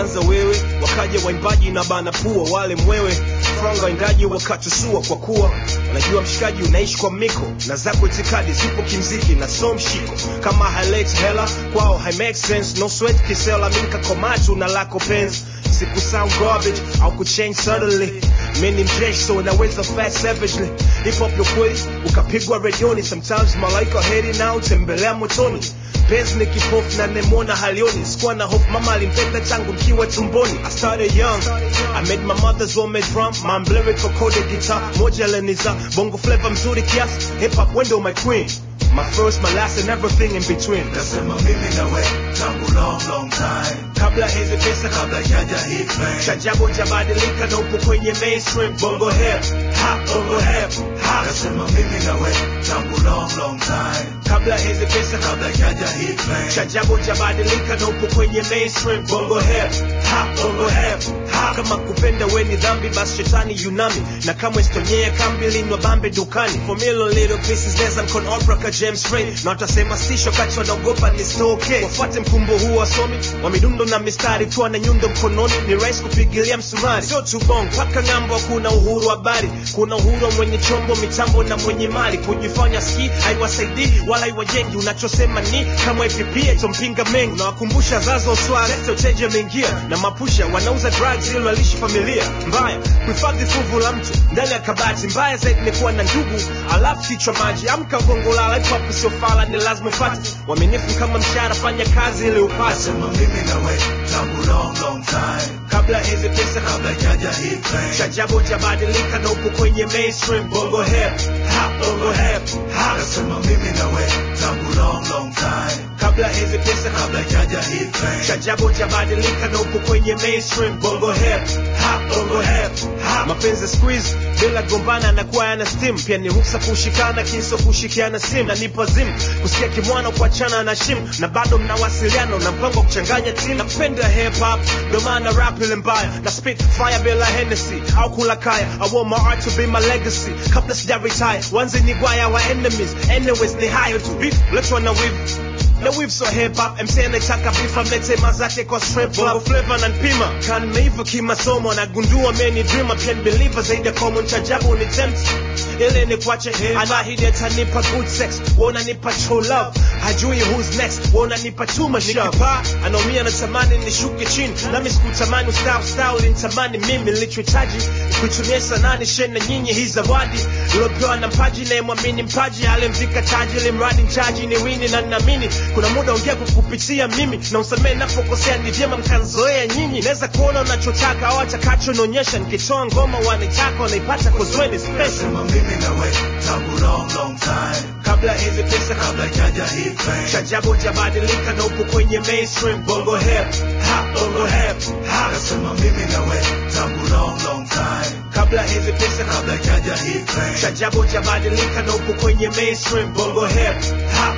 ulianza wewe wakaja waimbaji na bana pua wale mwewe franga waindaji wakatusua kwa kuwa najua mshikaji unaishi kwa miko na zako itikadi zipo kimziki na so mshiko kama highlight hela kwao hai make sense no sweat kisela minka komatu na lako penzi siku sound garbage au kuchange suddenly mimi mjeshi so naweza fast savagely hip hop yo kweli ukapigwa redioni sometimes malaika heri nao tembelea motoni penzi ni kipofu na nemona halioni sikuwa na hope mama alimpenda tangu mkiwa tumboni I started young I made my mother's homemade drum my lyrical coded guitar moja leniza bongo flavor mzuri kiasi hip hop window my queen my first my last and everything in between nasema mimi na we tangu long long time kabla hizi pesa kabla jaja hit man chajabu jabadilika na upo kwenye mainstream bongo hip hop bongo hip hop nasema mimi na we tangu long long time kabla hizi pesa kabla jaja hit man chajabu jabadilika na upo kwenye mainstream bongo hip hop bongo hip hop kama kupenda we ni dhambi basi shetani yunami na kama istonyea kambi linwa bambe dukani for million little pieces neza mkon opera ka James Ray na watasema stisho kati wanaogopa ni stoke wafuate mkumbo huu wasomi wa midundo na mistari tuwa na nyundo mkononi ni rahisi kupigilia msumari sio tu bong paka ng'ambo kuna uhuru wa habari kuna uhuru wa mwenye chombo mitambo na mwenye mali kujifanya ski haiwasaidii wala haiwajengi unachosema ni kama ipipie tompinga mengi unawakumbusha zazo sware uteje mengia na mapusha wanauza drugs ili walishi familia mbaya kuhifadhi fuvu la mtu ndani ya kabati mbaya zaidi ni kuwa na ndugu alafu kichwa maji amka gongolala hip hop sio fala ni lazima ufate waminifu kama mshahara fanya kazi ili upate nasema mimi na we tangu long long time kabla hizi pesa kabla jaja hit man chajabu jabadilika na upo kwenye mainstream bongo hip hop bongo hip hop nasema mimi na we tangu long long time kabla hizi pesa kabla jaja hit man chajabu jabadilika na upo kwenye mainstream bongo hip hop bongo hip hop mapenzi squeeze bila gombana anakuwa yana steam pia ni ruksa kushikana kiso kushikiana sim na nipo zim kusikia kimwana kuachana na shim na bado mnawasiliana na mpango wa kuchanganya team napenda hip hop ndio maana rap ile mbaya na spit fire bila Hennessy au kula kaya I want my art to be my legacy kabla sija retire wanze ni gwaya wa enemies anyways ni hayo tu beef let's na weave na weave so hip hop MC anataka beef amlete mazake kwa strip club flavor na npima kan meiva kimasomo nagundua many dreamer pia ni believer zaidi ya common chajabu ni tempt ile ni kwache anahidi atanipa good sex wananipa true love hajui who's next wananipa too much nikipaa anaumia natamani nishuke chini nami sikutamani ustawi ustawi ulinitamani mimi nilichohitaji kuitumia sanani shena nyinyi hii zawadi iliopewa na mpaji nayemwamini mpaji alimvika taji limradi mchaji ni wini na ninaamini kuna muda ongea kukupitia mimi na usamee napokosea ni vyema mkanzoea nyinyi naweza kuona unachotaka au atakacho naonyesha nikitoa ngoma wanaitaka wanaipata kozweni special nasema mimi na we tangu long long time kabla hizi pesa kabla jaja hit man chajabu jabadilika na upo kwenye mainstream bongo hip hop bongo hip hop nasema mimi na we tangu long long time kabla hizi pesa kabla jaja hit man chajabu jabadilika na upo kwenye mainstream bongo hip hop